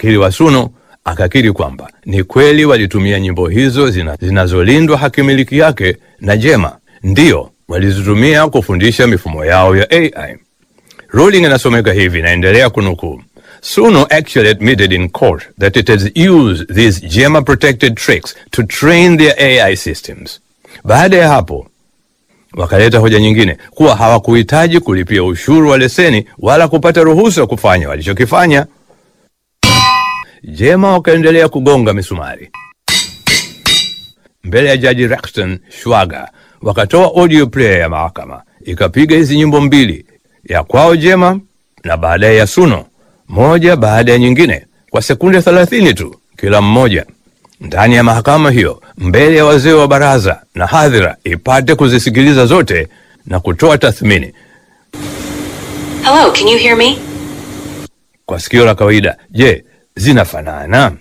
wakili wa Suno akakiri kwamba ni kweli walitumia nyimbo hizo zina, zinazolindwa hakimiliki yake na Jema, ndiyo walizitumia kufundisha mifumo yao ya AI. Ruling inasomeka hivi, inaendelea kunukuu. Suno actually admitted in court that it has used these Gemma protected tricks to train their AI systems. Baada ya hapo wakaleta hoja nyingine kuwa hawakuhitaji kulipia ushuru wa leseni wala kupata ruhusa kufanya walichokifanya. Jema wakaendelea kugonga misumari mbele ya jaji Rexton Shwaga, wakatoa audio player ya mahakama ikapiga hizi nyimbo mbili, ya kwao Jema na baadaye ya Suno, moja baada ya nyingine kwa sekunde 30 tu kila mmoja, ndani ya mahakama hiyo, mbele ya wazee wa baraza na hadhira ipate kuzisikiliza zote na kutoa tathmini. Hello, can you hear me? Kwa sikio la kawaida, je, zinafanana?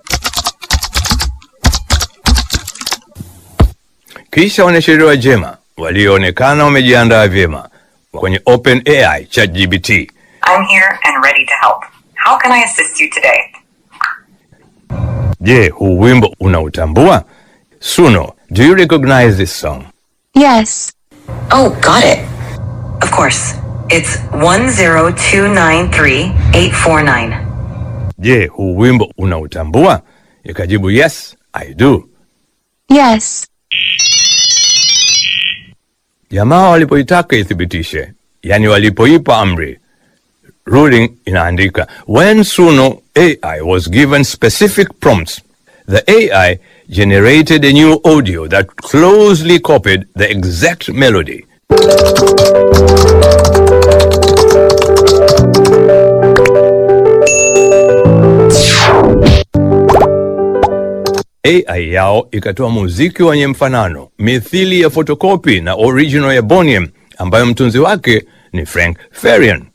Kisha wanasheria wa Jema walioonekana wamejiandaa vyema kwenye OpenAI ChatGPT I'm here and ready to help. How can I assist you today? Je, huu wimbo unautambua? Suno, do you recognize this song? Yes. Oh, got it. Of course. It's 10293-849. Je, huu wimbo unautambua? Ikajibu yes, I do. Yes. Jamaa walipoitaka ithibitishe, yani walipoipa amri, ruling inaandika when Suno AI was given specific prompts, the AI generated a new audio that closely copied the exact melody. AI yao ikatoa muziki wenye mfanano mithili ya fotokopi na original ya Boniem ambayo mtunzi wake ni Frank Farian.